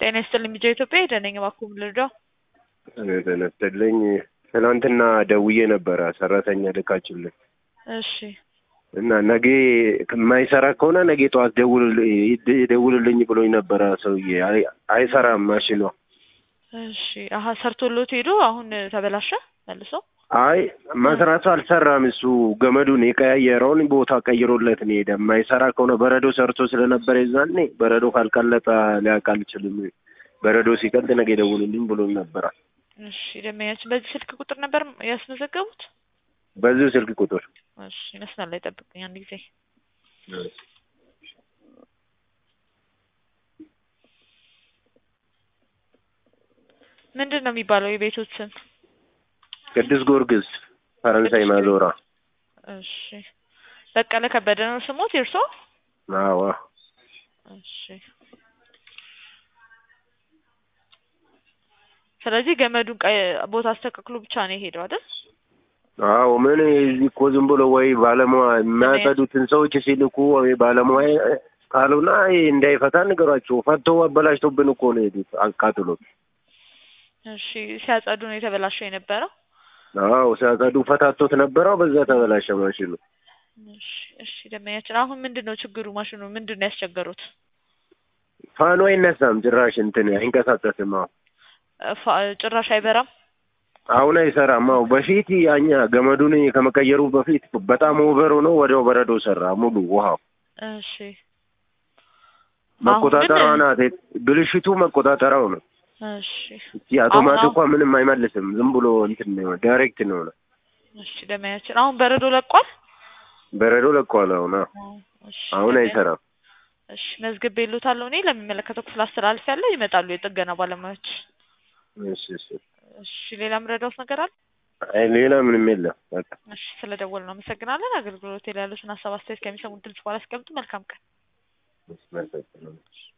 ጤና ይስጥልኝ ሚዲያ ኢትዮጵያ ሄደነኝ እባክዎ ምን ልርዳው? ጤና ይስጥልኝ ትናንትና ደውዬ ነበረ ሰራተኛ ልካችሁልኝ እሺ እና ነገ የማይሰራ ከሆነ ነገ ጠዋት ደውልልኝ ብሎኝ ነበረ ሰውዬ። አይ- አይሰራም ማሽኗ። እሺ አሀ ሰርቶሎት ሄዶ አሁን ተበላሸ መልሶ? አይ መስራቱ አልሰራም። እሱ ገመዱን የቀያየረውን ቦታ ቀይሮለት ነው ሄደ። የማይሰራ ከሆነ በረዶ ሰርቶ ስለነበረ የዛኔ በረዶ ካልቀለጠ ሊያውቅ አልችልም። በረዶ ሲቀልጥ ነገ ደውልልኝ ብሎኝ ነበረ። እሺ ደንበኛችን በዚህ ስልክ ቁጥር ነበር ያስመዘገቡት? በዚሁ ስልክ ቁጥር እሺ መስመር ላይ ጠብቁኝ አንድ ጊዜ ምንድን ነው የሚባለው የቤቶት ስም? ቅዱስ ጊዮርጊስ ፈረንሳይ ማዞራ። እሺ በቀለ ከበደ ነው ስሞት የእርሶ? አዎ እሺ ስለዚህ ገመዱን ቀይ ቦታ አስተካክሎ ብቻ ነው የሄደው አይደል? አዎ ምን እዚህ እኮ ዝም ብሎ ወይ ባለሙያ የሚያጸዱትን ሰዎች ሲልኩ ወይ ባለሙያ ካሉና ይሄ እንዳይፈታ ንገሯቸው። ፈተው አበላሽቶብን እኮ ነው የሄዱት አቃጥሎት። እሺ ሲያጸዱ ነው የተበላሸው የነበረው? አዎ ሲያጸዱ ፈታቶት ነበረው። በዛ ተበላሸ ማሽኑ። እሺ እሺ ደንበኛችን አሁን ምንድን ነው ችግሩ? ማሽኑ ምንድን ነው ያስቸገሩት? ፋኑ አይነሳም ጭራሽ እንትን አይንቀሳቀስም። አዎ ፋ- ጭራሽ አይበራም? አሁን አይሰራም። አዎ በፊት ያኛ ገመዱን ከመቀየሩ በፊት በጣም ኦቨር ሆኖ ወዲያው በረዶ ሰራ ሙሉ ውሃው። እሺ መቆጣጠሪያዋ አሁን ናት ብልሽቱ፣ መቆጣጠሪያው ነው። እሺ እቺ አውቶማቲክ አሁን- እንኳን ምንም አይመልስም። ዝም ብሎ እንትን ነው ዳይሬክት ነው ነው እሺ ደንበኛችን አሁን በረዶ ለቋል? በረዶ ለቋል። አሁን አዎ እሺ አሁን ደንበኛ- አይሰራም። እሺ መዝግቤ እልዎታለሁ እኔ ለሚመለከተው ክፍል አስተላልፌያለሁ። ይመጣሉ የጥገና ባለሙያዎች። እሺ እሺ። እሺ ሌላ ምረዳውት ነገር አለ? አይ ሌላ ምንም የለም። በቃ እሺ ስለደወልን አመሰግናለን። አገልግሎት ላይ ያሉትን ሀሳብ አስተያየት ከሚሰሙት ድምጽ በኋላ አስቀምጡ። መልካም ቀን። መልካም